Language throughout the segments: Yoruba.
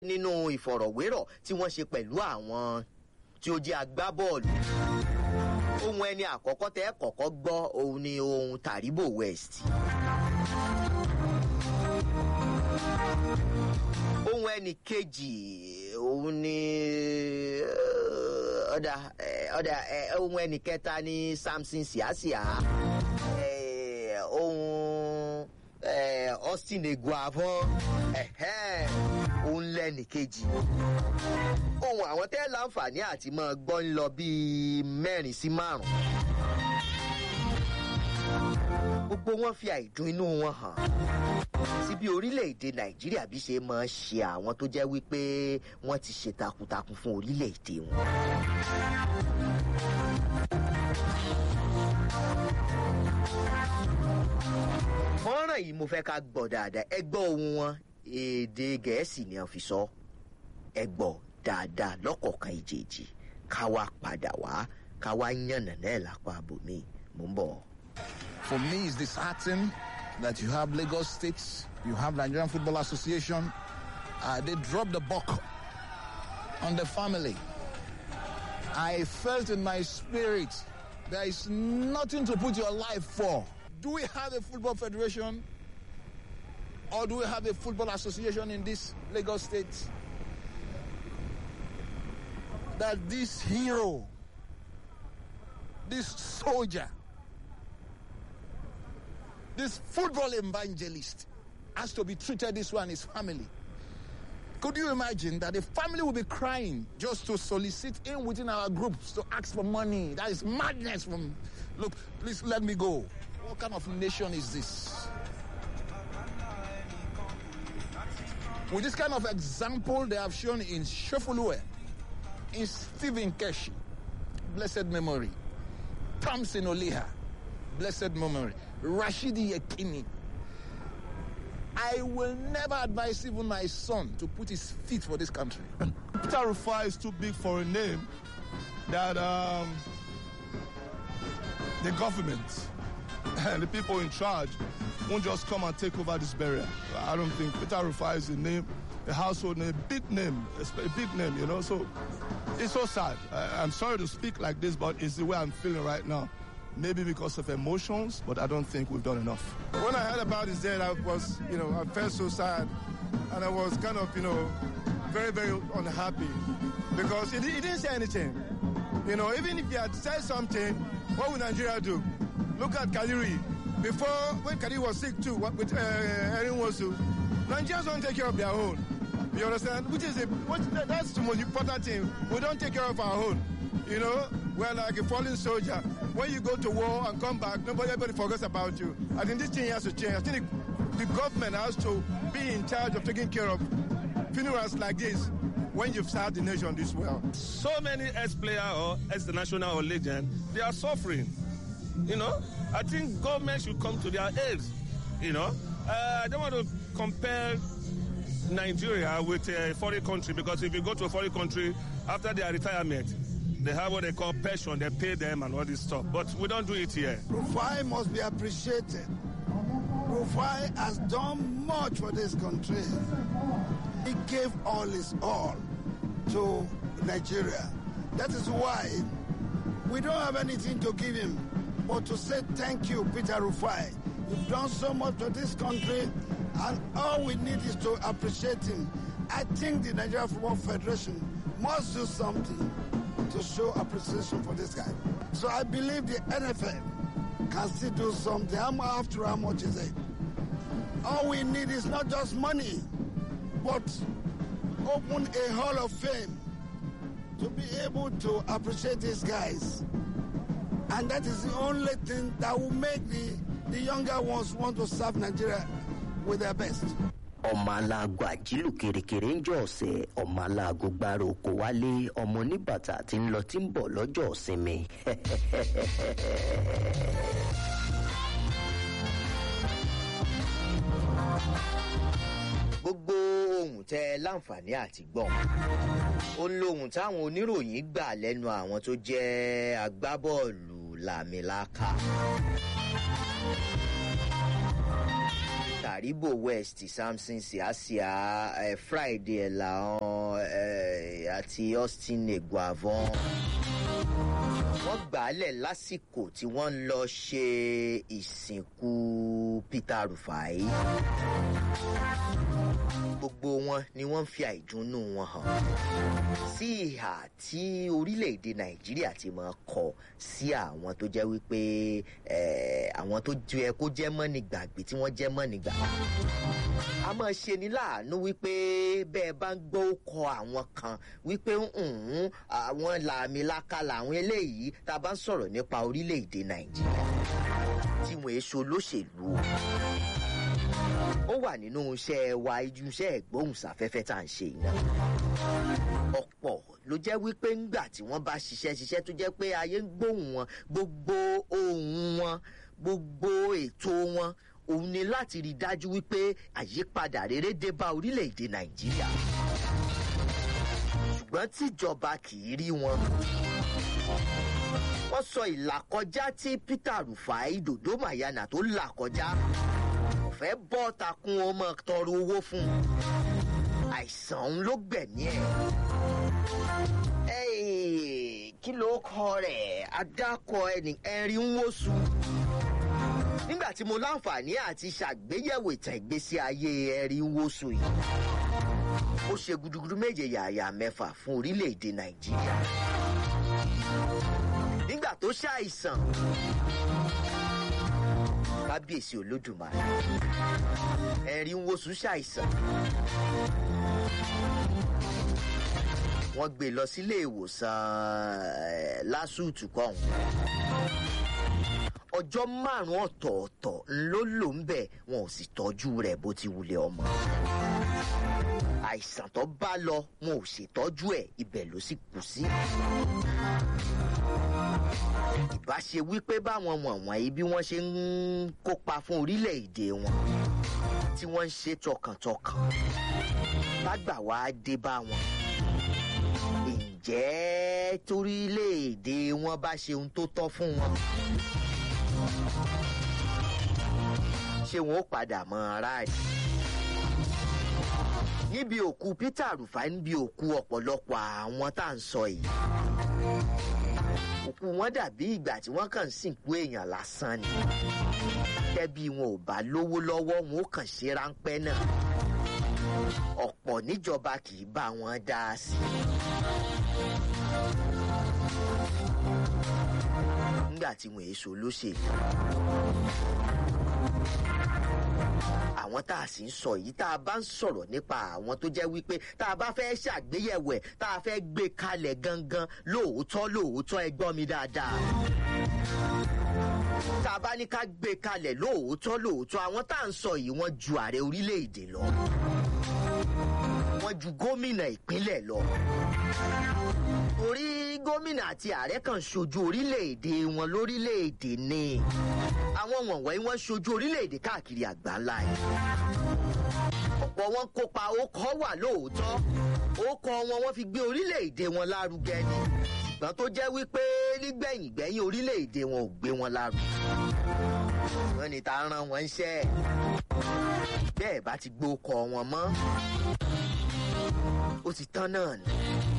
nínú ìfọ̀rọ̀wérọ̀ tí wọ́n ṣe pẹ̀lú àwọn tí ó jẹ́ agbábọ́ọ̀lù ohun ẹni àkọ́kọ́ tẹ́ kọ́kọ́ gbọ́ òun ni ohun Taribo West ohun ẹni kejì òun ni ọ̀dà ọ̀dà ohun ẹni kẹta ni Samson Siasia ohun Austin Eguavoen òun lẹ́nì kejì ohun àwọn tẹ́ láǹfààní àti máa gbọ́ ń lọ bíi mẹ́rin sí márùn-ún gbogbo wọn fi àìdùn inú wọn hàn sí bí orílẹ̀-èdè nàìjíríà bí ṣe máa ṣe àwọn tó jẹ́ wípé wọ́n ti ṣe takuntakun fún orílẹ̀-èdè wọn. fọ́nrán yìí mo fẹ́ ká gbọ́ dáadáa ẹ gbọ́ ohùn wọn èdè gẹ̀ẹ́sì ni wọ́n fi sọ ẹ gbọ́ dáadáa lọ́kọ̀ọ̀kan ìjèèjì ká wá padà wá ká wá yànnà náà lápá abòmí mò ń bọ̀. For me, it's disheartening that you have Lagos State, you have Nigerian Football Association. Uh, they dropped the buck on the family. I felt in my spirit there is nothing to put your life for. Do we have a football federation? Or do we have a football association in this Lagos State? That this hero, this soldier, this football evangelist has to be treated this way and his family. Could you imagine that the family will be crying just to solicit in within our groups to ask for money? That is madness from look, please let me go. What kind of nation is this? With this kind of example they have shown in Shefulue, in Stephen Keshi, blessed memory, Thompson Oliha, blessed memory, Rashidi Yekini. I will never advise even my son to put his feet for this country. Peter Rufai is too big for a name that um, the government and the people in charge won't just come and take over this barrier. I don't think Peter Rufai is a name, a household name, a big name, a big name, you know. So it's so sad. I, I'm sorry to speak like this, but it's the way I'm feeling right now. Maybe because of emotions, but I don't think we've done enough. When I heard about his death, I was, you know, I felt so sad. And I was kind of, you know, very, very unhappy because he, he didn't say anything. You know, even if he had said something, what would Nigeria do? Look at Kaliri. Before, when Kaliri was sick too, with uh, Erin Wosu, Nigerians don't take care of their own. You understand? Which is a, what, that's the most important thing. We don't take care of our own. You know, we're like a fallen soldier. When you go to war and come back, nobody everybody forgets about you. I think this thing has to change. I think the, the government has to be in charge of taking care of funerals like this when you've served the nation this well. So many ex-player or ex-national or legend, they are suffering. You know, I think government should come to their aid. You know, uh, I don't want to compare Nigeria with a foreign country because if you go to a foreign country after their retirement, they have what they call pension, they pay them and all this stuff. But we don't do it here. Rufai must be appreciated. Rufai has done much for this country. He gave all his all to Nigeria. That is why we don't have anything to give him but to say thank you, Peter Rufai. You've done so much for this country, and all we need is to appreciate him. I think the Nigeria Football Federation must do something to show appreciation for this guy. So I believe the NFL can still do something. After how much is it? All we need is not just money, but open a Hall of Fame to be able to appreciate these guys. And that is the only thing that will make the, the younger ones want to serve Nigeria with their best. ọmọ aláàgọ àjílù kèrèkèrè ń jọ ọ̀sẹ̀ ọmọ aláàgọ gbára oko wálé ọmọ oníbàtà tí ń lọ tí ń bọ̀ lọ́jọ́ ìsinmi. gbogbo ohun tẹ láǹfààní àti gbọ́n ó ń lóhun táwọn oníròyìn gbà lẹ́nu àwọn tó jẹ́ agbábọ́ọ̀lù làmìlaka. taribo west samson siasia eh, friday ẹ̀làhàn eh, àti austin eguavon wọ́n gbàálẹ̀ lásìkò tí wọ́n ń lọ ṣe ìsìnkú peter rufai gbogbo wọn ni wọ́n ń fi àìdùnnú wọn hàn sí ìhà tí orílẹ̀-èdè nàìjíríà ti máa kọ sí àwọn tó jẹ́ wípé eh, àwọn tó jẹ́ kó jẹ́ mọ́nìgbàgbé tí wọ́n jẹ́ mọ́nìgbàgbé a máa ṣe ní láàánú wípé bẹ́ẹ̀ bá ń gbọ́ kọ àwọn kan wípé "Mm, àwọn làmìlaka làwọn eléyìí tá a bá ń sọ̀rọ̀ nípa orílẹ̀-èdè nàìjíríà tí wọ́n èso olóṣèlú o ó wà nínú iṣẹ́ wa iṣẹ́ ìgbóhùnsáfẹ́fẹ́ tá à ń ṣe yìí náà ọ̀pọ̀ ló jẹ́ wípé ńgbà tí wọ́n bá ṣiṣẹ́ ṣiṣẹ́ tó jẹ́ pé ayé ń gbóhùn wọn gbogbo ohun wọn gbogbo ètò wọn òun ni láti rí i dájú wípé àyípadà rere dé bá orílẹ̀-èdè nàìjíríà ṣùgbọ́n tíjọba kì í rí wọn wọ́n sọ ìlàkọjá tí peter rufai dodo mayana tó là kọjá kò fẹ́ bọ́ takun ọmọ tọrọ owó fún un àìsàn òun ló gbẹ̀mí ẹ̀. Ẹ́ẹ̀, kí ló kọ rẹ̀ adákọ ẹni ẹ̀rín ń wóṣù. nígbà tí mo láǹfààní àti ṣàgbéyẹ̀wò ìtàn ìgbésí ayé ẹ̀rín ń wóṣù yìí ó ṣe gudugudu méje yàyà mẹ́fà fún orílẹ̀-èdè nàìjíríà. nígbà tó ṣàìsàn kábíyèsí olódùmarè ẹ̀rín ń wóṣù ṣàìsàn wọ́n gbé e lọ sílé ìwòsàn eh, lásùtù kọ́hún ọjọ́ márùn-ún ọ̀tọ̀ọ̀tọ̀ ló lò ń bẹ̀ wọn ò sì tọ́jú rẹ̀ bó ti wulẹ̀ ọmọ àìsàn tó bá lọ wọn ò ṣètọ́jú ẹ̀ ibẹ̀ ló sì kù sí ìbá ṣe wípé báwọn wọ̀nwọ̀nyí bí wọ́n ṣe ń kópa fún orílẹ̀-èdè wọn tí wọ́n ń ṣe tọkàntọkàn lágbà wá dé bá wọn ǹjẹ́ torílẹ̀-èdè wọn bá ṣe ohun tó tọ́ fún wọn ṣé wọn ó padà mọ ara rẹ̀ níbi òkú peter rufai níbi òkú ọ̀pọ̀lọpọ̀ àwọn tá à ń sọ yìí òkú wọn dàbí ìgbà tí wọ́n kàn ń sìnkú èèyàn lásán ni tẹ́bí wọn ò bá lówó lọ́wọ́ wọn ó kàn ṣe ráńpẹ́ náà ọ̀pọ̀ níjọba kì í bá wọn dá a sí. nígbà tí wọn èso lóṣèlú àwọn tá a sì ń sọ yìí tá a bá ń sọ̀rọ̀ nípa àwọn tó jẹ́ wípé tá a bá fẹ́ ṣàgbéyẹ̀wò ẹ̀ tá a fẹ́ gbé kalẹ̀ gangan lóòótọ́ lóòótọ́ ẹ gbọ́ mi dáadáa tá a bá ní ká gbé kalẹ̀ lóòótọ́ lóòótọ́ àwọn tá à ń sọ yìí wọ́n ju ààrẹ orílẹ̀-èdè lọ wọ́n ju gómìnà ìpínlẹ̀ lọ torí gómìnà àti ààrẹ kan ṣojú orílẹ̀-èdè wọn lórílẹ̀-èdè ni àwọn wọ̀nyí wọ́n ṣojú orílẹ̀-èdè káàkiri àgbáńlá yìí ọ̀pọ̀ wọn kópa ó kọ́ wà lóòótọ́ ó kọ́ wọn wọ́n fi gbé orílẹ̀-èdè wọn lárugẹ ni ṣùgbọ́n tó jẹ́ wípé nígbẹ̀yìn gbẹ̀yìn orílẹ̀-èdè wọn ò gbé wọn lárugẹ wọ́n ní ta ran wọn ṣẹ́ bẹ́ẹ̀ bá ti gbó kọ wọn mọ́ ó ti tán náà ni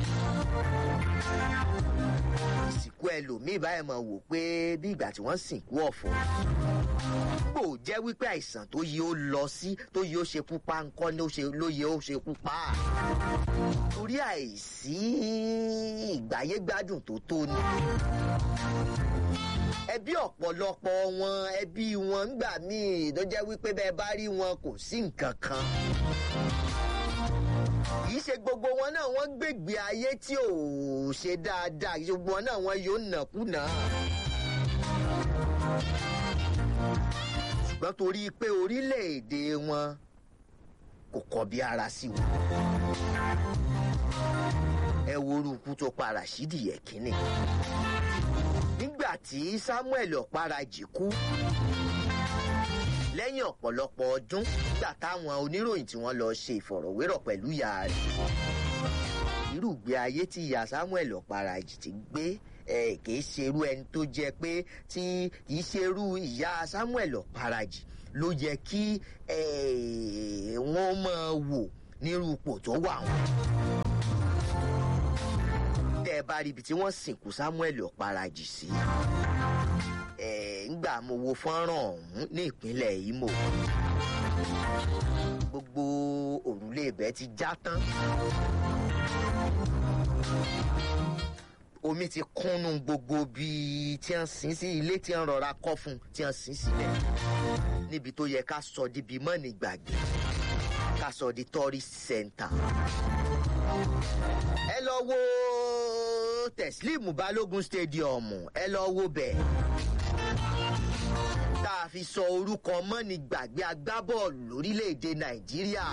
ìsìnkú ẹlòmíì báyìí máa wò pé bí ìgbà tí wọ́n sìnkú ọ̀fọ̀ gbò jẹ́ wípé àìsàn tó yẹ ó lọ sí tó yẹ ó ṣe pupa ńkọ́ ló ṣe ló yẹ ó ṣe pupa torí àìsí ìgbáyégbádùn tó tó ni ẹbí ọ̀pọ̀lọpọ̀ wọn ẹbí wọn ńgbà míì tó jẹ́ wípé bẹ́ẹ̀ bá rí wọn kò sí nǹkan kan kì í ṣe gbogbo wọn náà wọ́n gbègbè ayé tí ò ṣe dáadáa kì í ṣe gbogbo wọn náà wọ́n yóò nàkúnà. ṣùgbọ́n torí pé orílẹ̀-èdè wọn kò kọbi ara sí wọn. ẹ wo orúkú tó para sídìí ẹ̀kínní. nígbà tí samuel ọ̀parajì kú lẹ́yìn ọ̀pọ̀lọpọ̀ ọdún nígbà táwọn oníròyìn tí wọ́n lọ ṣe ìfọ̀rọ̀wérọ̀ pẹ̀lú ìyá rẹ̀ irúgbé ayé tí ìyá samuel ọ̀parajì ti gbé ẹ kìí ṣerú ẹni tó jẹ pé tí kìí ṣerú ìyá samuel ọ̀parajì ló yẹ kí eh, wọ́n máa wò nírú ipò tó wà wọn. tẹ́ ẹ bá rí ibi tí wọ́n sìnkú samuel ọ̀parajì sí eh, ńgbà mo wo fọ́nrán ọ̀hún ní ìpínlẹ̀ imo gbogbo òrùlé ibẹ̀ ti já tán omi ti kúnnú gbogbo bíi tí wọ́n sin sí ilé tí wọ́n rọra kọ́ fún tí wọ́n sin sílẹ̀ níbi tó yẹ ká sọ di bíi mọ́ni gbàgbé ká sọ di tourist center. ẹ lọ wo teslim balógun stadium ẹ lọ wo bẹ́ẹ̀ tá a fi sọ orúkọ mọ́ni gbàgbé agbábọ́ọ̀lù lórílẹ̀‐èdè nàìjíríà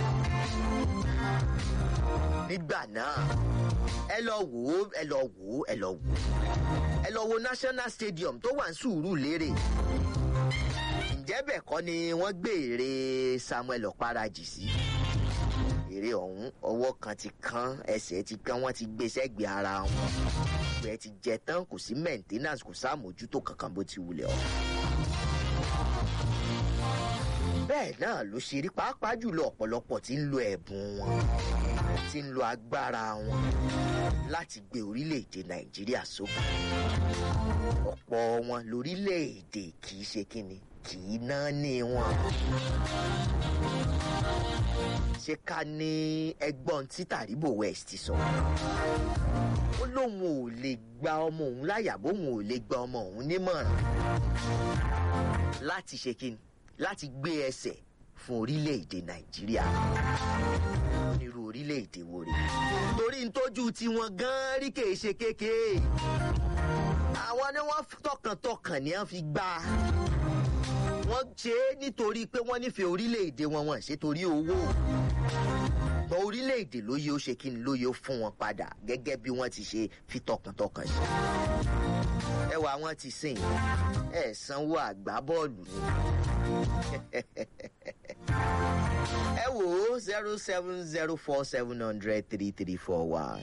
nígbà náà ẹ lọ wò ó ẹ lọ wò ó ẹ lọ wò ó ẹ lọ wo national stadium tó wà ní sùúrù lérè ǹjẹ́ bẹ́ẹ̀ kọ́ ni wọ́n gbé ère samuel ọ̀parajì sí ère ọ̀hún ọwọ́ kan ti kán ẹsẹ̀ ti kán wọ́n ti gbé sẹ́gbẹ̀ẹ́ ara wọn ìgbẹ́ ti jẹ tán kò sí maintenance kò sáàmójútó kankan bó ti wulẹ̀ ọ́ bẹ́ẹ̀ náà ló ṣe rí pàápàá jùlọ ọ̀pọ̀lọpọ̀ tí ń lo ẹ̀bùn wọn tí ń lo agbára wọn láti gbé orílẹ̀-èdè nàìjíríà sókè ọ̀pọ̀ wọn lórílẹ̀-èdè kì í ṣe kíni kì í ná ní wọn ṣé ká ní ẹgbọ́n tí tàríbò west sọ ó lóun ò lè gba ọmọ òun láyà bóun ò lè gba ọmọ òun nímọ̀ràn láti ṣe kíni láti gbé ẹsẹ̀ fún orílẹ̀-èdè nàìjíríà onírú orílẹ̀-èdè wo rè torí ń tójú tiwọn gan-an rí kèé ṣe kékeré àwọn ni wọ́n tọkàntọkàn ni wọ́n fi gbà wọ́n ṣe é nítorí pé wọ́n nífẹ̀ẹ́ orílẹ̀-èdè wọn wọ́n ṣe torí owó gbọ́ orílẹ̀-èdè ló yẹ ó ṣe kí ni ló yẹ ó fún wọn padà gẹ́gẹ́ bí wọ́n ti ṣe fi tọkàntọkàn ṣe ẹwà wọn ti sìn ẹ sanwó àgbá bọ́ọ̀lù ni ẹ wò ó zero seven zero four seven hundred three three four one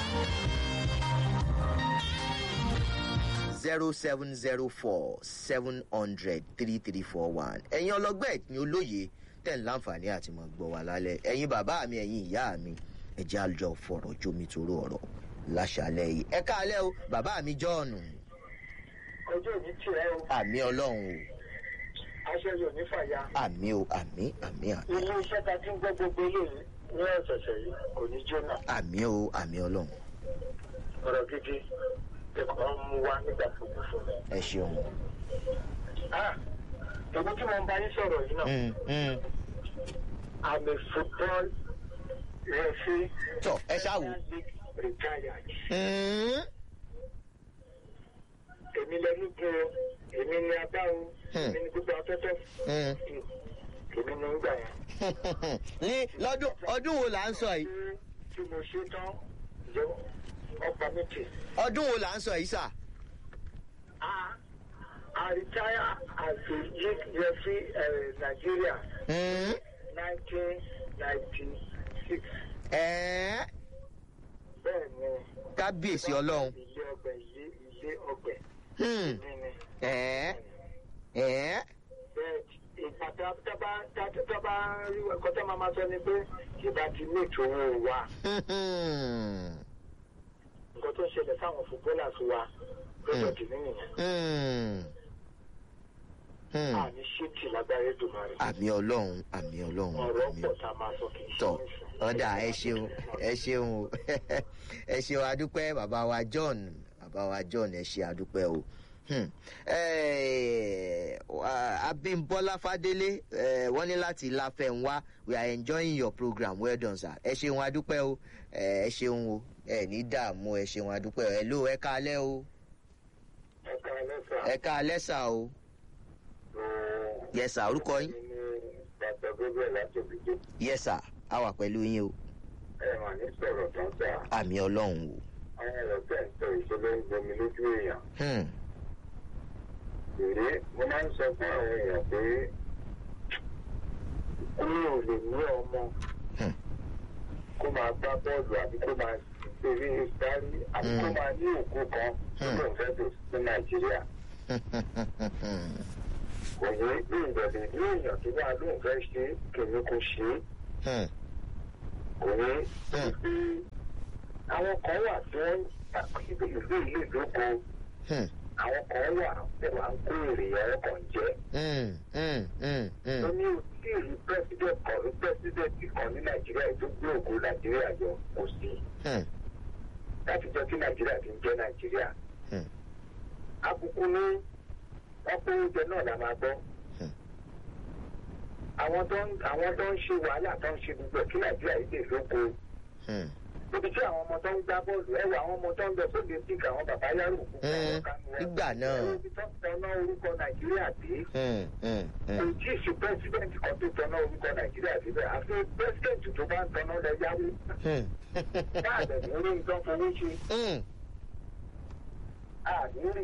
zero seven zero four seven hundred three three four one ẹ̀yin ọlọ́gbẹ́ ẹ̀yin olóye tẹ̀ ń láǹfààní àti mọ̀ gbọ́ wa lálẹ́ ẹ̀yin bàbá mi ẹ̀yin ìyá mi ẹ̀jẹ̀ àjọ fọ̀rọ̀ jómi toró ọ̀rọ̀ láṣàlẹ̀ yìí ẹ káàlẹ́ o bàbá mi jọ́ọ̀nù ọjọ́ òní tirẹ̀ o àmì ọlọ́run aṣọ yóò ní fàya. o àmì o àmì àmì àmì ilé iṣẹ́ ta ti ń gbọ́ gbogbo eléyìí ní ọ̀sẹ̀sẹ̀ yìí kò ní jóná àmì o àmì ọlọ́run ọ̀rọ̀ gidi ẹ̀kọ́ mú wá nígbà gbogbo fún mi. ẹ ṣeun. Ah, èmi tí mo ń bá yín sọ̀rọ̀ yìí náà Mm, mm. i'm a football referee tọ ẹ ṣáàwó. retired. Mm. èmi lẹnu gbó èmi ni abá o èmi ni gbogbo afẹ́fẹ́ Mm. èmi ni ń gbà yẹn. ní lọ́dún ọdún wo là ń sọ yìí Ṣé tí mo ṣe tán yọ ọ̀pá mi tì. ọdún wo là ń sọ yìí sà. I, I retire as a youth referee uh, Nigeria Mm. 1996. ẹ̀ẹ́ Bẹ́ẹ̀ ni. kábíyèsí ọlọ́run. Ilé ọgbẹ̀ ilé ilé ọgbẹ̀ Hmm. mi ni. ẹ̀ẹ́ ẹ̀ẹ́ Bẹ́ẹ̀ ìgbà tá tá bá tá tá bá rí ẹ̀kọ́ tá máa ma sọ ni pé ìbá ti ní ìtòwò wa. Hmm. Nǹkan tó ń ṣẹlẹ̀ sáwọn footballers wa lọ́dọ̀ kìíní nìyẹn. Hmm. Hmm. Àní ṣéètì lágbára Èdùmàrè. àmì ọlọ́run àmì ọlọ́run Ọ̀rọ̀ àmì pọ̀ tá a máa sọ kì í ṣe tọ nísìnyí. ọdà ẹ ṣeun ẹ ṣeun o ẹ ṣeun adúpẹ́ bàbá wa john bàbá wa john ẹ ṣe adúpẹ́ o Hmm. Eh, wa- abimbola fadele eh, wọ́n ní láti láfẹ̀wá we are enjoying your program well done sir ẹ ṣeun adúpẹ́ o Eh, ẹ ṣeun o ẹ ní dààmú ẹ ṣeun adúpẹ́ o ẹ ló ẹ káalẹ́ o Ẹ káalẹ́ sà. ẹ káalẹ́ sà o yes sir orúkọ yín Bàbá Gabriel láti Òbíjó. yes sir a wà pẹ̀lú yín o Ẹ mà ní sọ̀rọ̀ tán sà. àmì ọlọ́run o. Àwọn ọ̀rọ̀ tẹ̀ ń sọ ìṣẹ̀lẹ̀ ń gbomi lójú èèyàn. Hmm. Èrè mo máa ń sọ fún àwọn èèyàn pé mi ò lè ní ọmọ Hmm. kó máa gbá bọ́ọ̀lù àbí kó máa ṣeré sáré àbí kó Hmm. máa ní òkú kan Hmm. tó ń fẹ́ tó sí Nàìjíríà. kò yé ní ìbẹ̀rẹ̀ ní èèyàn tó bá lóun fẹ́ ṣe kìíní kò ṣe é Hmm. kò yé Hmm. pé àwọn kan wà tí wọ́n ń tàkìlẹ̀ ìlú ìlú ìdókò Hmm. àwọn kan wà tí wọ́n ń kó èrè ẹ̀rọ kan jẹ́ Hmm. Hmm. Hmm. ó Hmm. ní tí ìlú president kan ní president kan ní nàìjíríà tó gbé ògo nàìjíríà yọ kò sí Hmm. láti jọ kí nàìjíríà ti ń jẹ́ nàìjíríà Hmm. àbùkù ní wọ́n kó oúnjẹ náà la máa gbọ́ Hmm. àwọn tó ń àwọn tó ń ṣe wàhálà tó ń ṣe gbogbo ẹ̀ kí nàìjíríà yìí lè lóko Hmm. níbi tí àwọn ọmọ tó ń gbá bọ́ọ̀lù ẹ̀wọ̀ àwọn ọmọ tó ń lọ sóde síkà àwọn bàbá yàrá òkú Hmm. Nígbà náà. ibi tó ń tọ́ná orúkọ nàìjíríà dé Hmm. Hmm. kò Hmm. tí ì sí pẹ́sidẹ̀ntì kan tó tọ́ná orúkọ nàìjíríà síbẹ̀ àfi pẹ́sidẹ̀ntì tó bá ń tọ́ná lẹ yáwó Hmm. báàdẹ̀ ní orí nǹkan fowó ṣe Hmm. àníírí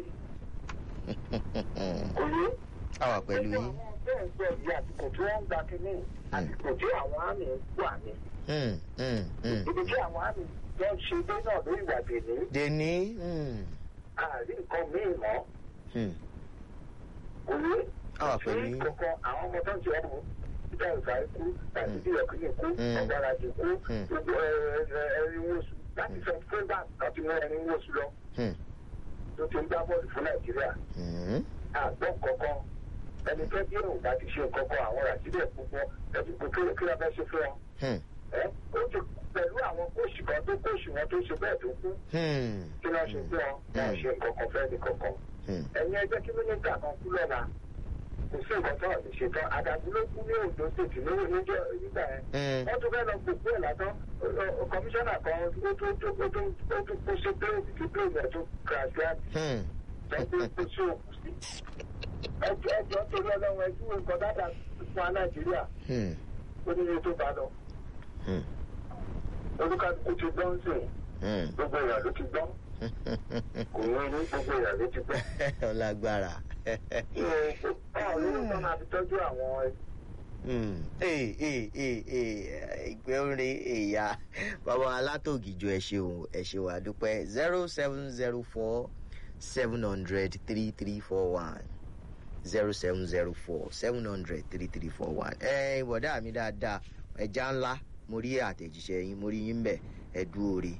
kò yé. àwa pẹ̀lú yín. àwọn bẹ́ẹ̀ ń sọ yìí àsìkò tí wọ́n ń gba kínní àsìkò tí àwọn àmì wà ní Hmm. Hmm. Hmm. ibi tí àwọn àmì lọ ṣe dé náà lórí ìwà dèní dèní. Hmm. àárí nǹkan míì mọ́ Hmm. kò yé. àwa pẹ̀lú sí yín. kankan àwọn ọmọ tó ń ṣe ọmọ peter ìfàyè kú tàbí bí ọkùnrin kú Mm. ọgbàrá ti kú Mm. gbogbo ẹrin wosù láti sọ fún bá kan ti mú ẹrin wosù lọ Hmm. tó ti ń gbá bọ́ọ̀lù fún nàìjíríà Hmm. àgbọ̀ kankan ẹni tó bí òun bá ti ṣe kankan àwọn ràṣídẹ̀ púpọ̀ ẹbí kò kí kí wọ́n fẹ́ ṣe fún wọn. Hmm. ẹ ó ti pẹ̀lú àwọn kóòsì kan tó kóòsì wọn tó ṣe bẹ́ẹ̀ tó kú Hmm. kí wọ́n ṣe fún wọn wọn ò ṣe nǹkan kan fẹ́ ní kankan. Hmm. ẹ̀yin ẹgbẹ́ kí mínísítà kan kú lọ́la kò sí nǹkan tó ọ̀sìn ṣe tán àdàbí ló kú ní ondo state ní níjọ́ nígbà yẹn. Hmm. wọ́n tún fẹ́ lọ gbogbo ẹ̀ látọ́ kọmíṣánná kan ó tún ó tún ó tún ó tún kó ṣe bẹ́ẹ̀lì tí bẹ́ẹ̀lì ẹ̀ tún kàṣí àti Hmm. ẹgbẹ́ kó sí òkú sí. ẹjọ́ ẹjọ́ torí ọlọ́run ẹjú nǹkan dáadáa fún wa nàìjíríà Hmm. ó ní iye tó bá lọ. Hmm. olúkàlùkù ti gbọ́n sí i Hmm. gbogbo èèyàn ló ti gbọ́n kò ní ní gbogbo èèyàn ló ti gbọ́n. ọlágbára. báwo ló ń tọ́ máa fi tọ́jú àwọn Hmm. ee ee ee ee ìpè orin èyà bàbá alátògìjọ ẹ ṣeun ẹ ṣeun àdúpẹ́ zero seven zero four seven hundred three three four one zero seven zero four seven hundred three three four one. ẹ ìwọ̀dà mi dáadáa ẹja ńlá mo rí àtẹ̀jíṣẹ́ yín mo rí yín bẹ̀ ẹ dúró rí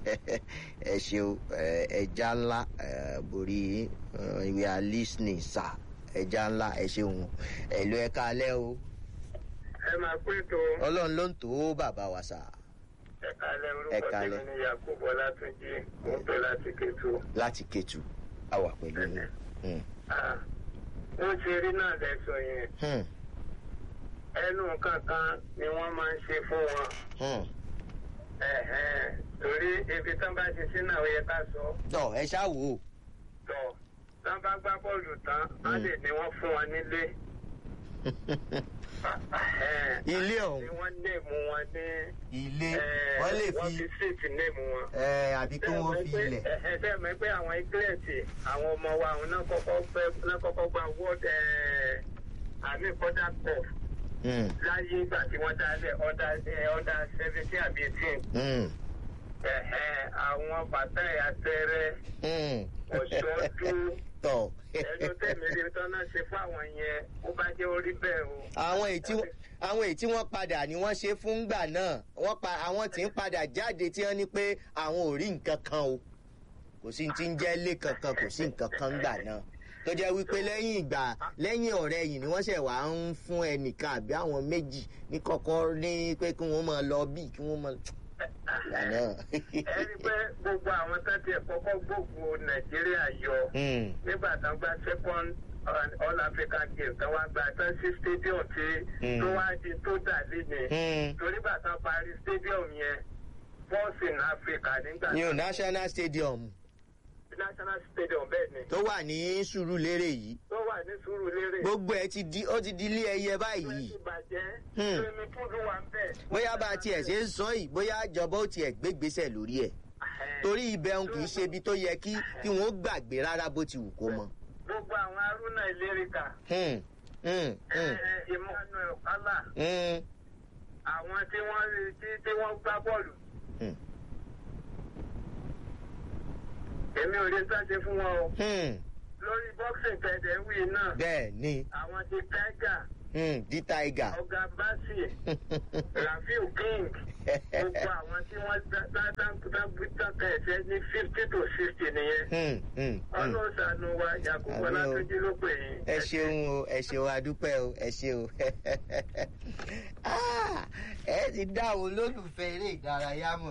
ẹ ṣeun ẹ, ẹja ńlá ẹ, borí yín we are listening sir ẹja ńlá ẹ ṣeun ẹ ló ẹ káalẹ́ o ẹ máa pé tó ọlọ́run ló ń tó bàbá wa sà ẹ̀ka alẹ́ Ẹ orúkọ káalẹ́. tèmi ní yakubu ọlátúnjì mo ń pè láti kẹtù. láti kẹtù a wà pẹ̀lú yín. Hmm. ó ṣe rí náà lẹ́sọ̀ yẹn Hmm. ẹnu kankan ni wọ́n máa ń ṣe fún wọn. Hmm. Ẹ̀hẹ́n, torí ibi tán bá ti sí náà ó yẹ ká sọ tọ ẹ ṣáà wò ó. tọ̀ tán bá gbá bọ́ọ̀lù tán á lè ní wọ́n fún wọn nílé. Ẹ̀hẹ́n, ilé tí ọ̀hún wọ́n lè mú wọn ní. ilé ẹ̀, wọ́n lè wọ́n fi fi síìtì lè mú wọn. ẹ àbí kí wọ́n fi ilẹ̀. ẹsẹ̀ mọ̀ pé àwọn ìgbésẹ̀ àwọn ọmọ wa àwọn náà kọ́kọ́ fẹ́ náà kọ́kọ́ gba world ẹ̀, àmì kọ́dà cup Hmm. láyé ìgbà tí wọ́n dálẹ̀ ọ̀dà ọ̀dà seventeen àbí eighteen. Hmm. Ẹ̀hẹ́n, àwọn bàtà àtẹrẹ Hmm. ọ̀ṣọ́dún tọ. ẹnu tẹ̀mí rí tán náà ṣe fún àwọn yẹn ó bá jẹ́ orí bẹ́ẹ̀ o. àwọn èyí tí wọ́n- àwọn èyí tí wọ́n padà ni wọ́n ṣe fún gbà náà wọ́n pa àwọn tí ń padà jáde tí wọ́n ní pé àwọn ò rí nǹkan kan o kò sí ti ń jẹ́ ilé kankan kò sí nǹkan kan gbà náà tó jẹ́ wípé lẹ́yìn ìgbà lẹ́yìn ọ̀rẹ́ yìí ni wọ́n ṣẹ̀ wá ń fún ẹnìkan àbí àwọn méjì ní kọ́kọ́ ní pé kí wọ́n máa lọ bí kí wọ́n máa gbà náà. ẹ rí i pé gbogbo àwọn tó ti kọ́kọ́ gbógun nàìjíríà yọ Hmm. nígbà tán gba second uh, all african game tán wá gba tán sí stadium tí Mm. tó wá di tó dà léni Hmm. torí bàtà parí stadium yẹn first in africa nígbà ní o national stadium national stadium bẹ́ẹ̀ ni tó wà ní sùúrùlérè yìí tó wà ní sùúrùlérè gbogbo ẹ ti di ó ti di ilé ẹyẹ tó báyìí ti bàjẹ́ Hmm. swimming pool wà ń bẹ̀. bóyá bá a tiẹ̀ ṣe ń sọ yìí bóyá ìjọba ó tiẹ̀ gbégbèsè lórí ẹ̀ torí ibẹ̀ òun kì í ṣe ibi tó yẹ kí kí wọ́n gbàgbé rárá bó ti wù kó mọ. gbogbo àwọn haruna ìlérìkà Hmm, hmm, hmm, emmanuel kala hmm, àwọn tí wọ́n rí- tí tí wọ́n gbá bọ́ọ̀lù hmm, èmi ò lè sáṣe fún wọn o hmm. lórí boxing tẹ̀dẹ̀ wí náà bẹ́ẹ̀ ni àwọn ti tiger hmm, di tiger ọ̀gá basi rafiu king gbogbo àwọn tí wọ́n dáńtà ẹ̀sẹ̀ ní fifty to sixty nìyẹn Hmm, hmm, hmm. ọlọ́run ṣàánú wa yakubu Àmín o. ọlátúnjí ló pè yín. ẹ ṣeun o ẹ ṣeun adúpẹ́ o ẹ ṣeun Ah, ẹ ti dá àwọn olólùfẹ́ eré ìdárayá mọ̀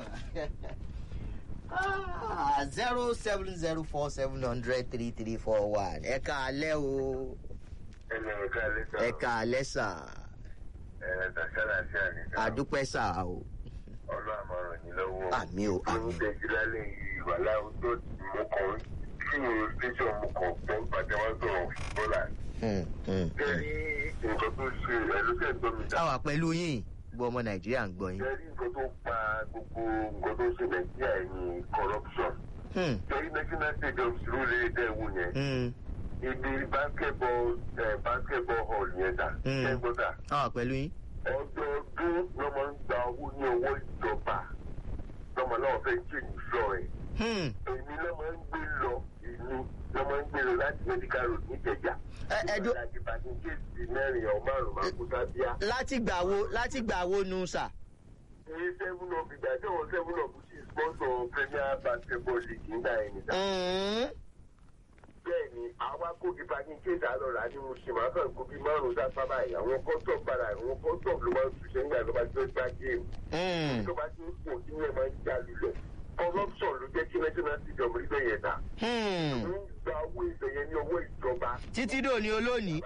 zero seven zero four seven hundred three three four one ẹ ká alẹ́ o ẹnì kan lè sọ ẹ ká alẹ́ sà ẹ tàṣàlà sí àníkà adúpẹ́ sà o ọlọ́run àmọ̀ràn yìí lọ́wọ́. àmì o àmì Ní tẹ̀jú lálẹ́ yìí wà láwọn tó mú kan tí mo tẹ̀sán mú kan gbọ́ pàtẹ́ wọ́n sọ̀rọ̀ bọ́là. Hmm, hmm, hmm. Jẹ́rí nǹkan tó ṣe ẹlòkẹ́ gbọ́ mi dá. àwa pẹ̀lú yín gbọ́ ọmọ nàìjíríà ń gbọ́ yín. Jẹ́rí nǹkan tó pa gbogbo nǹkan tó ṣe Nàìjíríà ní corruption. Hmm, Jẹ́rí national stadium ló lè dẹ́ wò yẹn. hmm, Ibi basketball eh, basketball hall yẹn dà. Mm. Ṣẹ́gbọ́dà. àwa pẹ̀lú yín. Ọdọọdún ló máa ń gba owó ní owó ìjọba. Lọ́mọ náà fẹ́ change floor ẹ̀. Hmm, èmi ló máa ń gbé lọ ìlú ló máa ń gbé lọ láti medical road níjẹjà. ẹ ẹ dó láti bàtí kéèsì mẹ́rin ọ̀ márùn-ún máa kú sábíà. láti gbà wo láti gbà wo nu sà. ní seven up ìgbà tí òun seven up sí sponsor premier basketball league nígbà yẹn nìta. Hmm, bẹ́ẹ̀ ni àwa kó di bàtí kéèsì àlọ́ra ní mo ṣe máa kàn kó bí márùn-ún sáfà báyìí àwọn kọ́tọ̀ padà àwọn kọ́tọ̀ ló máa ń túnṣe nígbà tó bá ti fẹ́ gbá géèmù. hmm, tó bá ti ń pò tí wọ́n máa ń já lulẹ̀. corruption ló jẹ́ kí national stadium rí bẹ́ẹ̀ yẹn ta. hmm. ń gba owó ìbẹ̀yẹn ní owó ìjọba. títí dòní olónìí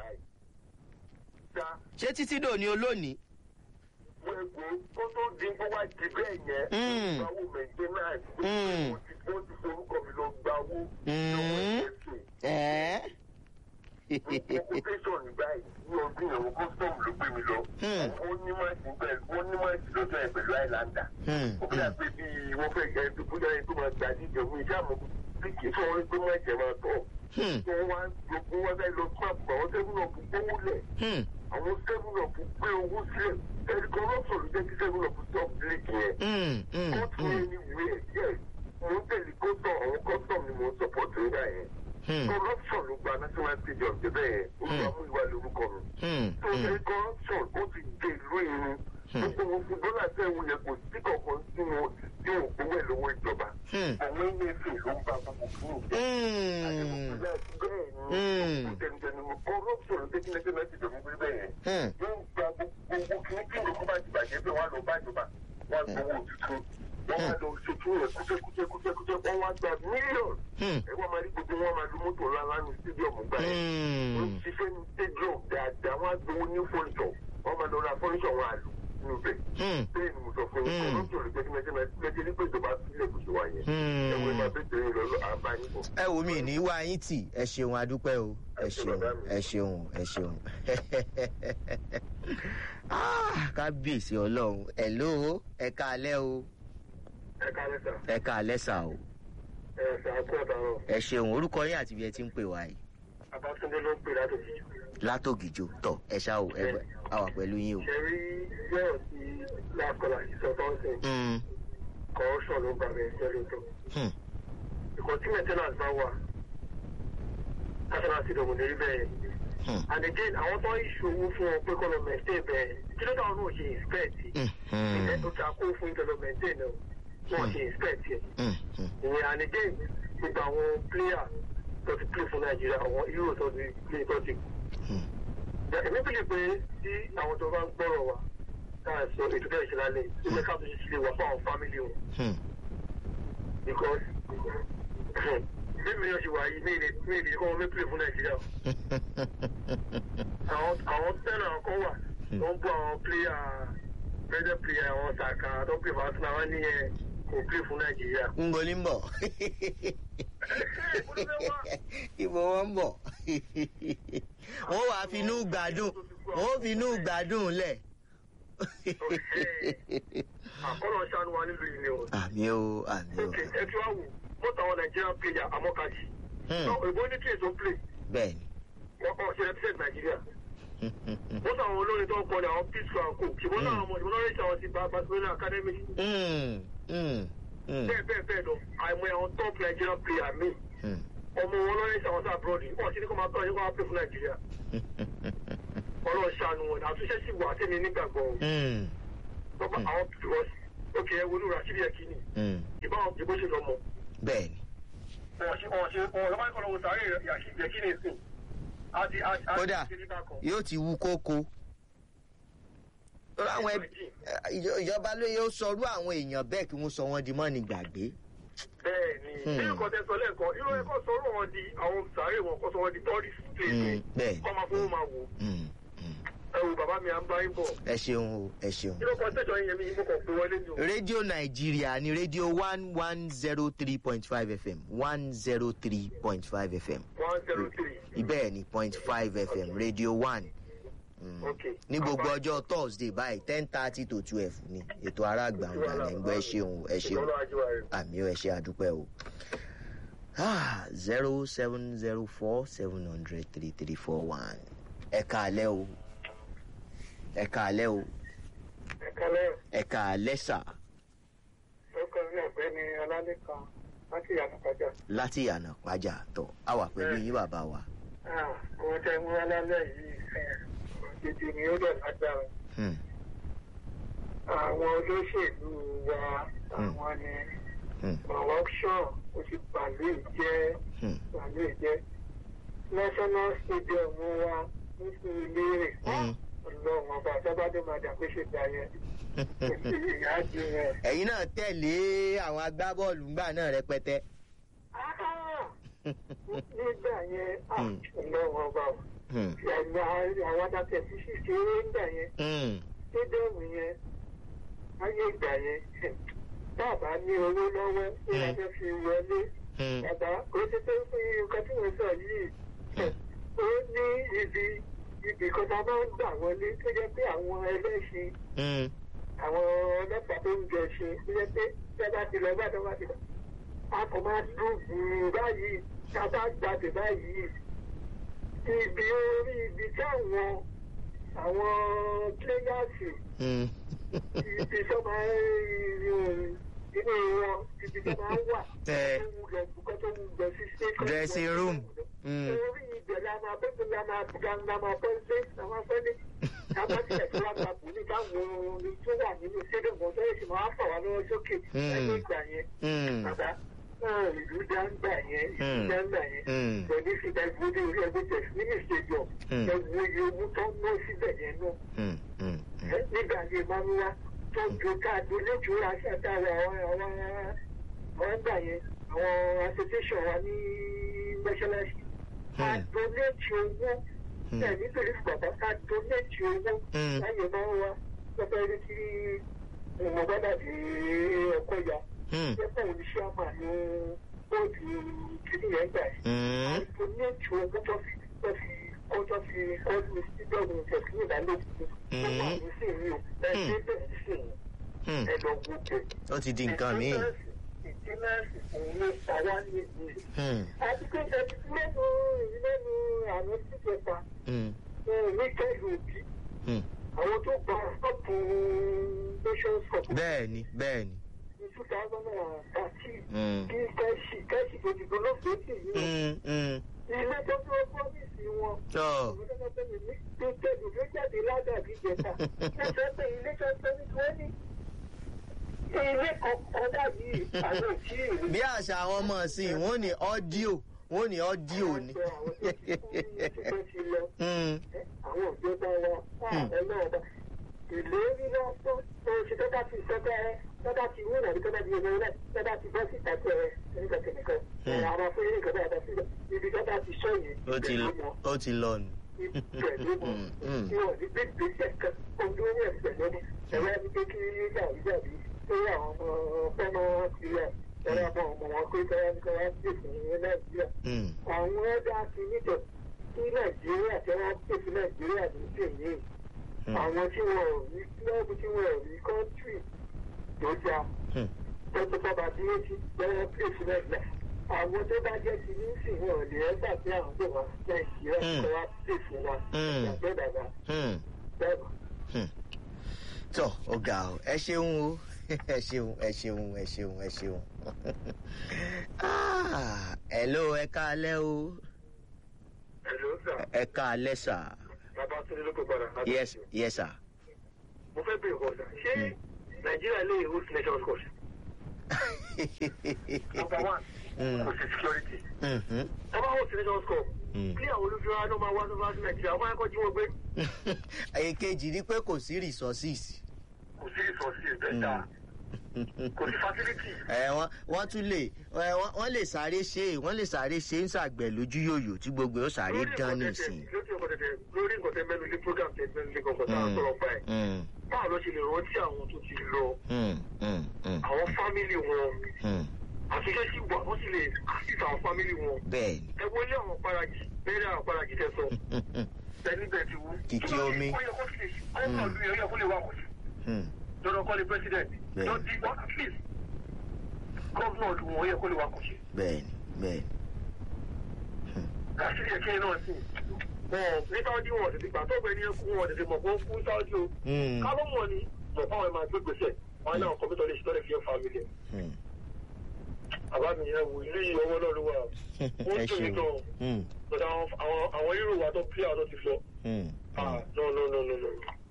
Ṣá ṣé títí dòní olónìí. gbogbo kó tó di kó wá di bẹ́ẹ̀ yẹn. Mm. gba owó maintenance. Mm. ó ti ó ti forúkọ mi lọ gba owó. Mm. lọ́wọ́ ẹ̀sìn. ẹ́ẹ́. occupation báyìí ní ọdún yẹn wọ́n custom ló gbé mi lọ. Mm. wọ́n ní máàkì pẹ̀lú wọ́n ní máàkì lọ́jọ́ yẹn pẹ̀lú islander. Hmm, ó bí hmm. àpé bí wọ́n fẹ́ jẹ́ ẹni bóyá ẹni tó máa gbà díje fún iṣẹ́ àmọ́ bí kì í fún wọn pé máàkì ẹ̀ máa tọ̀. Hmm, wọ́n wá gbogbo wọn fẹ́ lọ fún àpò àwọn seven up gbówó lẹ̀. hmm, àwọn seven up gbé owó sílẹ̀ ẹni corruption ló jẹ́ kí seven up stop league yẹn. hmm, hmm, kóòtù hmm, yẹn ni wíwẹ̀ díẹ̀ mo ń tẹ̀lé kóòtù àwọn custom ni mo ń support nígbà yẹn. hmm, corruption ló gba national stadium débẹ̀ yẹn olùwàmúìwà lórúkọ mi. hmm, tó hmm. ṣe corruption ó ti dé ìlú irun. gbogbo wọn fún dọ́là tẹ̀wọ̀n yẹn kò sí kankan tí wọn tí wọn gbowó ẹ̀ lọ́wọ́ ìjọba. Hmm. àwọn ilé ìfẹ́ ló ń bá gbogbo fún ìjọba. Hmm, Mm. hmm, hmm, hmm. Hmm. ẹ wo mi ní wá yín tì ẹ ṣeun adúpẹ́ o ẹ ṣeun ẹ ṣeun ẹ ṣeun Ah, kábíyèsí ọlọ́run ẹ ló ẹ ká alẹ́ o ẹ ká alẹ́ sà o ẹ ṣeun orúkọ yín àti ibi ẹ ti ń pè wá yìí Abátúndé ló ń pè látòkè. látògìjò tọ ẹ ṣá o ẹ gbẹ àwà pẹ̀lú yín o. ṣe rí yọ̀rọ̀ sí lákọlà ìsọtọ́sìn Hmm, corruption ló bá bẹ̀rẹ̀ jẹ́ lóòótọ́. hmm, ìkọ̀ tí maintenance bá wà national stadium ní rí bẹ́ẹ̀. hmm, and again àwọn tó ń ṣòwò fún ọ pé kọ́ lọ maintain bẹ́ẹ̀ kí ló dáwọn náà ṣe inspect hmm, hmm, ìfẹ́ tó ta kó fún ìjọ lọ maintain náà wọ́n ṣe inspect yẹn. hmm, hmm. ìyẹn and again gbogbo àwọn player tó ti play fún nàìjíríà àwọn hero tó ti play tó ti Hmm. èmi bìlì pé tí àwọn tó bá ń gbọ́rọ̀ wa káà sọ ètò bẹ́ẹ̀ ṣe lálẹ́ ìgbẹ́ ká tó ṣe sílé wa fún àwọn family wọn Hmm. because bí mi náà ṣe wà yìí ní ilé ní ilé kọ́ wọn mẹ́pìlẹ̀ fún nàìjíríà àwọn àwọn tẹ́lẹ̀ àwọn kan wà tó ń bọ́ àwọn pléyà fẹ́dẹ̀ pléyà àwọn sàkà tó pè fún arsenal wọn nìyẹn kò pè fún nàìjíríà. ń bo ní bọ̀ ibo wọn ń bọ̀ wọ́n wàá finú gbádùn wọ́n finú gbádùn lẹ̀. àkọlọ̀ ṣàánú wa nílùú yìí ni o. àmì o àmì o ok ẹ tí wàá wò mọ́tò àwọn nàìjíríà pléyà amọ́kàjì. Hmm. ìbò ní tíyẹ̀ tó ń play bẹ́ẹ̀ wọ́n kọ́ ṣe represent nàìjíríà. mọ́tò àwọn olórin tó ń kọ́ ni àwọn peace and co ṣùgbọ́n náà àwọn ìbọn náà rẹ̀ ṣe àwọn ti bá barcelona academy. Hmm, hmm, hmm, bẹ́ẹ̀ bẹ́ẹ̀ bẹ́ẹ̀ lọ àìmọ̀ àwọn top nigerian player mi hmm. ọmọ wọn lọ́rẹ́ ṣàwọn sí abroad wọ́n ti ní kó máa tọ́ ẹ̀yìn kó máa pè fún nàìjíríà ọlọ́run ṣàánú wọn àtúnṣe sì wà tẹ́mi nígbàgbọ́ o. Mm, Bọ́bá àwọn because òkè ẹ̀ wọnú rashidi ẹ̀kíní mm. ìbáwọn ìbò ṣe lọ́mọ. bẹ́ẹ̀ni Wọ́n ṣe wọ́n ṣe wọ́n lọ́wọ́ ìkọlọ́ wọ sàárè rashidi ẹ̀kíní sùn. Àti àti àti kódà ṣe nígbà kan. yóò ti wú kókó Torí àwọn ẹbí ìjọ- ìjọba ló yóò sọrú àwọn èèyàn bẹ́ẹ̀ kí wọ́n sọ wọ́n di mọ́ni gbàgbé. Bẹ́ẹ̀ ni Hmm. bí nǹkan tẹ sọ lẹ́ẹ̀kan irú ẹ̀kọ́ sọ̀rọ̀ wọn di àwọn sàárè wọn kọ́ sọ wọn di tourist place Mm, ni. bẹ́ẹ̀. Kọ́ máa fowó máa wò. Mm, mm. Ẹ wo bàbá mi à ń bá yín bọ̀. ẹ ṣeun o ẹ ṣeun. Kí ló kọ́ sẹ́jọ́ yín yẹn mi mo kàn pé wọlé ni o. rédíò nàìjíríà ní rédíò one one zero three point five fm one zero three point five fm one zero three. ibẹ̀ ni point five fm rédíò one Mm. Okay. ní gbogbo ọjọ́ thursday báyìí ten thirty to twelve ni ètò ará gbàǹgbà lẹ́ ń gbọ́ ẹ ṣeun ẹ ṣeun Ìjọba ajé wa rẹ̀. àmì ẹ ṣe àdúpẹ́ o zero seven zero four seven hundred three three four one ẹ káalẹ́ o ẹ káalẹ́ o Ẹ kálẹ̀. ẹ káalẹ́ sà Orúkọ mi ọ̀gbẹ́ni Ọlálẹ́kan láti Yàtọ̀kájà. láti ìyànà pàjá tọ̀ a wà pẹ̀lú yín bàbá wa. Owó tẹ mú wá lálẹ́ yìí òjijì ni ó dẹ̀ lágbára. Hmm. Àwọn olóṣèlú wa àwọn ni Hmm. corruption ó ti pàlú ìjẹ́ Hmm. pàlú ìjẹ́. National Stadium wa ní sí ilé rẹ̀. Hmm. Ọlọ́run ọba àtọ́bádé máa dà pé ṣe gbà yẹn. Kò sí ìyá jù yẹn. ẹ̀yin náà tẹ̀lé àwọn agbábọ́ọ̀lù ńgbà náà rẹpẹtẹ. nígbà yẹn Hmm. ọlọ́run ọba ò. Hmm. ẹ̀gbọ́n àwọn adájọ́ ti ṣiṣẹ́ eré ńgbà yẹn Hmm. sídẹ̀mù yẹn ayé ìgbà yẹn bàbá ní owó lọ́wọ́ tí wọ́n fẹ́ fi wọlé Hmm. bàbá kò sí pé fún nǹkan tí wọ́n sọ yìí ó ní ibi ibì kan tá a máa ń gbà wọlé tó jẹ́ pé àwọn ẹlẹ́ṣin Hmm. àwọn ọlọ́pàá tó ń jẹ ṣe tó jẹ́ pé tẹ́ bá ti lọ bá tẹ́ bá ti lọ a kò máa dùn gbùrù báyìí ká bá gbàdé báyìí ibi orí ibi táwọn àwọn pléyàsì Hmm. ibi tó máa ń inú wọn ibi tó máa ń wà Tẹ. tó wù lọ kó tó wù lọ sí station Dressing room. Hmm. orí ibẹ̀ la máa bẹ́ẹ̀ la máa ga la máa bọ́ sí la máa fẹ́ ní kábàtìlẹ̀ tó wà gbàgbó ní káwọn orin tó wà nínú stadium kan tó yẹ sì máa fà wá lọ́wọ́ sókè Hmm. lẹ́yìn ìgbà yẹn Hmm. bàbá náà ìlú dáńgbà yẹn ìlú Hmm. dáńgbà yẹn Hmm. pẹ̀lú ìfìdá ìgbóni orí ẹgbẹ́ tẹ̀ nínú stadium Hmm. ẹ̀wù iye owó tó ń ná síbẹ̀ yẹn náà Hmm. Hmm. Hmm. nígbà yẹn máa ń wá tó ju káàdì oníjùúra ṣàtàwọ̀ àwọn àwọn àwọn gbà yẹn àwọn association wa ní mọ́ṣáláṣí ká Hmm. donate owó Hmm. ẹ̀ nítorí bàbá ká donate owó Hmm. láyé máa ń wá lọ́pẹ́ rí kí mo bá dàbí ọkọ̀ ya Hmm. jẹ́pọ̀ oníṣẹ́ àmà ní bóòdù kìíní yẹn gbà yìí Hmm. donate owó tó fi tó fi kó tó fi kọ́lù sídọ̀mù tẹ̀sí ìdálógún Hmm. nígbà yìí sì rí o ẹ̀ ṣe bẹ́ẹ̀ sì Hmm. ẹ̀ lọ gòkè. ó ti di nǹkan míì. ìdínàṣì òun ló pa wá ní ìlú. Hmm. àti pé ẹbí lẹ́nu lẹ́nu àwọn síjọba Hmm. ní kẹ́lù òbí Hmm. àwọn tó gba ọ̀pọ̀ nations cup bẹ́ẹ̀ni bẹ́ẹ̀ni. ní two thousand and thirteen Hmm. kí kẹ́sì kẹ́sì tó ti gbọ́dọ̀ fèsì yìí Hmm. Hmm. ilé tó tó pọ́lísì wọn. tọ́ tó tẹ̀lé ló jáde ládàbí jẹta lọ́sọ̀ pé ilé tó tó ní wọ́n ní ilé kọ̀ọ̀kan dàbí àwọn òtí ìlú. bí àṣà àwọn ọmọ ìsìn wọn ní ọ́díò wọn ní ọ́díò ni. Hmm. àwọn ìjọba wa ààrẹ náà bá ìlérí lọ́sọ̀ tó ṣe tó bá ti sọ́dọ̀ ẹ tó bá ti wúrà ní tó bá ti yẹ lọ́wọ́ tó bá ti bọ́ síta tó ẹ nǹkan kìnìkan àwọn afẹ́rẹ́ nǹkan bá yàtọ̀ síbẹ̀ ibi tó bá ti sọ yìí ó ti ó ti lọ nù. pẹ̀lú mọ̀ Hmm. tí wọ́n ní bí gbèsè kan ojú owó ẹ̀sẹ̀ lónìí ẹ̀rọ ẹni pé kí jàdíjàdí tó yẹ àwọn ọmọ fẹ́mọ́ sílẹ̀ ẹ̀rọ ọmọ ọmọ wọn pé kọ́ra ní kọ́ra sí ìfún ní nàìjíríà Hmm. àwọn ẹ̀dá ti nítọ̀ sí nàìjíríà tí wọ́n pè sí nàìjíríà ní tèmi Hmm. àwọn tí wọ́n ò rí kílọ̀bù tí wọ́n ò rí kọ́ńtírì tó já Hmm. tọ́jú bàbá dúró sí lọ́wọ́ pè sí nàìjíríà àwọn tó bá jẹ́ ti ní sìn wọn ò lè ẹ́ gbà pé àwọn tó wà nàìjíríà Hmm. kọ́ wá pè fún wa Hmm. ìgbàgbọ́ dàgbà Hmm. bẹ́ẹ̀ Hmm. tọ́ ọ̀gá o ẹ ṣeun o ẹ ṣeun ẹ ṣeun ẹ ṣeun ẹ ṣeun Ah, hello ẹ káalẹ́ o Hello, sir. ẹ káalẹ́ sà Bàbá Túndé ló kó padà. yes yes sà. Mo fẹ́ bèèrè kọ́ sà. Ṣé Nàìjíríà lè host Nations Cup? Number one, Mm. kò sí security. Mhm. Ẹ bá host Nations Cup. Mm. Bí àwọn olùfẹ́ ló máa wá sọ́fà sí Nàìjíríà, wọ́n máa ń kọ́ jí wọn gbé. èkejì ni pé kò sí resources Kò sí resources bẹ́ẹ̀ dáa. Kò sí facility. ẹ wọ́n wọ́n tún lè ẹ, wọ́n wọ́n lè sáré ṣe wọ́n lè sáré ṣe ń ṣàgbẹ̀ lójú yòyò tí gbogbo ó sáré dán nísìn. lórí nǹkan tẹ̀tẹ̀ lórí nǹkan tẹ̀ mẹ́nu lé program tẹ̀ mẹ́nu lé kankan tá a sọ̀rọ̀ pa ẹ̀. Mm, báwo ló ṣe lè rántí àwọn tó ti lọ mm, mm, mm, àwọn fámìlì wọn mm. àtúnṣe sí wà wọ́n sì lè assist àwọn fámìlì wọn. bẹ́ẹ̀ ni ẹ wọlé àwọn parajì bẹ́ẹ̀ àwọn parajì tẹ sọ tẹni bẹ́ẹ̀ ti wú. Kìkì omi. ó yẹ kó fi ọmọ ìlú yẹn ó yẹ kó lè wà kó sí. Mm, lọ́dọ̀ kọ́lé president Bẹ́ẹ̀. lọ di one at least gọ́vnà ọdún wọn ó yẹ kó lè wà kó sí. bẹ́ẹ̀ ni bẹ́ẹ̀ ni. kàṣírí ẹ̀kẹ́ náà sí. wọn ní sáwọ́dí wọn tètè gbà tó gbẹ ní ẹkú wọn tètè mọ̀ kó kú sáwọ́dí o. Mm, kábọ̀ mọ̀ ni mọ̀ fáwọn ẹ̀ máa gbé gbèsè wọn náà kọ́mítọ̀ lè ṣe tọ́lẹ̀ fi ẹ̀ fámìlì. mm. àbá mi yẹn wò ilé yìí ọwọ́ náà ló wà. ó ẹ ń tòyí ṣeun gan. Mm, but àwọn àwọn àwọn hero wa tó pí àwọn tó ti lọ. mm, ah no no no no no.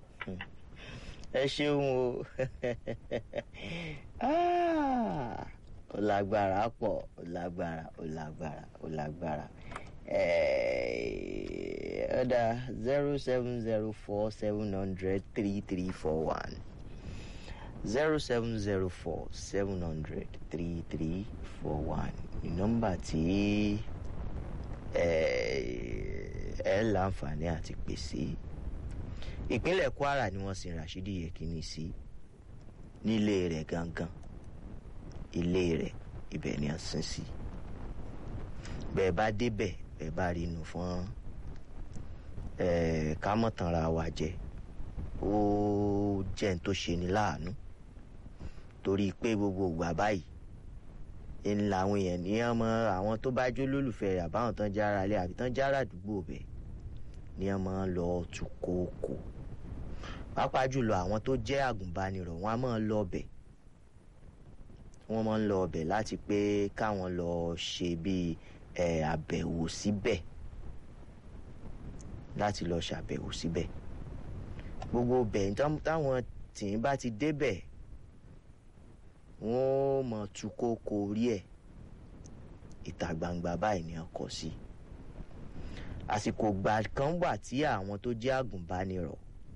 ẹ ṣeun o Ah, ó lágbára pọ̀ ó lágbára ó lágbára ó lágbára ọ̀dà zero seven zero four seven hundred three three four one zero seven zero four seven hundred three three four one ní nọ́mbà tí ẹ ẹ láǹfààní àti pèsè ìpínlẹ̀ kwara ni wọ́n sin rashidi yekini sí nílé rẹ̀ gangan ilé rẹ̀ ibẹ̀ ni a sin sí bẹ́ẹ̀ bá débẹ̀ bẹ́ẹ̀ bá rí inú fún ẹ̀ ká mọ̀ tanra wa jẹ ó jẹ́ n tó ṣe ni láàánú torí pé gbogbo ìgbà báyìí ń làwọn èèyàn ní ọmọ àwọn tó bá jó lólùfẹ́ rẹ̀ àbáwọn tán jára lé àbí tán jára àdúgbò bẹ̀ ní ọmọ lọ tù kókò pàápàá jùlọ àwọn tó jẹ́ àgùnbánirọ̀ wọn a máa lọ ọbẹ̀ wọ́n máa ń lọ ọbẹ̀ láti pé káwọn lọ ṣe bíi ẹ̀ àbẹ̀wò síbẹ̀ láti lọ ṣàbẹ̀wò síbẹ̀ gbogbo bẹ̀ táwọn tìǹ bá ti débẹ̀ wọ́n mọ̀ tu kókó orí ẹ̀ ìta gbangba báyìí ni ọkọ̀ sí àsìkò gbà kan wà tí àwọn tó jẹ́ àgùnbánirọ̀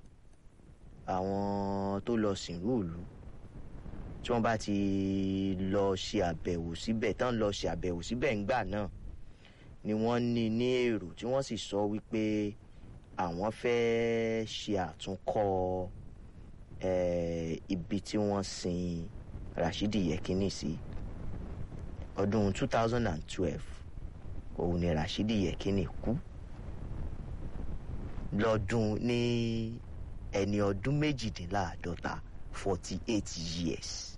àwọn tó lọ sìnrú ìlú tí wọ́n bá ti lọ ṣe àbẹ̀wò síbẹ̀ tán lọ ṣe àbẹ̀wò síbẹ̀ ńgbà náà ni wọ́n ní ní èrò tí wọ́n sì sọ wípé àwọn fẹ́ ṣe àtúnkọ́ eh, ibi tí wọ́n sin rashidi yekini sí ọdún two thousand and twelve òun ni rashidi yekini kú lọ́dún ní ẹni ọdún méjìdínláàádọ́ta forty eight years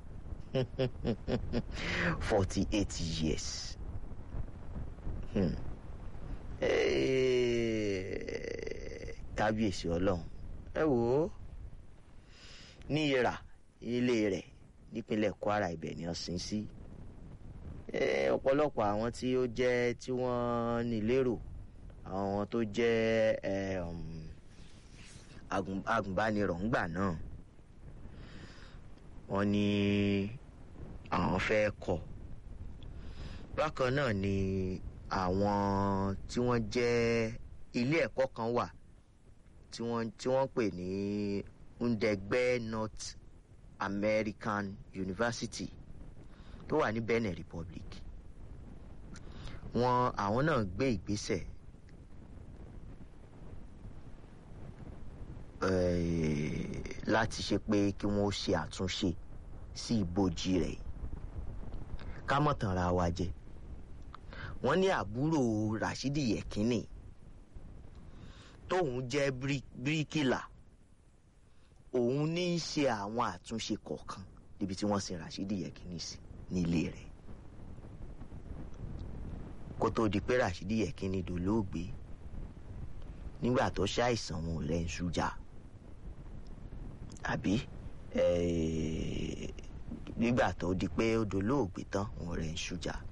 forty eight years hmm. Eh, kábíyèsí ọlọ́run ẹ wò ó ní ìrà ilé rẹ̀ nípínlẹ̀ kwara ibẹ̀ ni wọ́n sin sí Eh, ọ̀pọ̀lọpọ̀ àwọn tí ó jẹ́ tí wọ́n ní lérò àwọn tó jẹ́ eh, um, agùn- agùnbánirọ̀ ńgbà náà wọ́n ní àwọn fẹ́ kọ́ bákan náà ni àwọn tí wọ́n jẹ́ ilé ẹ̀kọ́ kan wà tí wọ́n tí wọ́n pè ní ndẹgbẹ́ north american university tó wà ní benin republic wọn àwọn náà gbé ìgbésẹ̀ eh, láti ṣe pé kí wọ́n ṣe àtúnṣe sí ibojì rẹ̀ ká mọ̀ tàn ra wa jẹ wọ́n ní àbúrò rashidi yekini tóun jẹ́ bírí- bíríkìlà òun ní í ṣe àwọn àtúnṣe kọ̀ọ̀kan níbi tí wọ́n sin rashidi yekini sí nílé rẹ̀ kó tó di pé rashidi yekini dolóògbé nígbà tó ṣàìsàn wọn ò rẹ̀ ń ṣújà àbí eh, nígbà tó di pé ó dolóògbé tán òun rẹ̀ ń ṣújà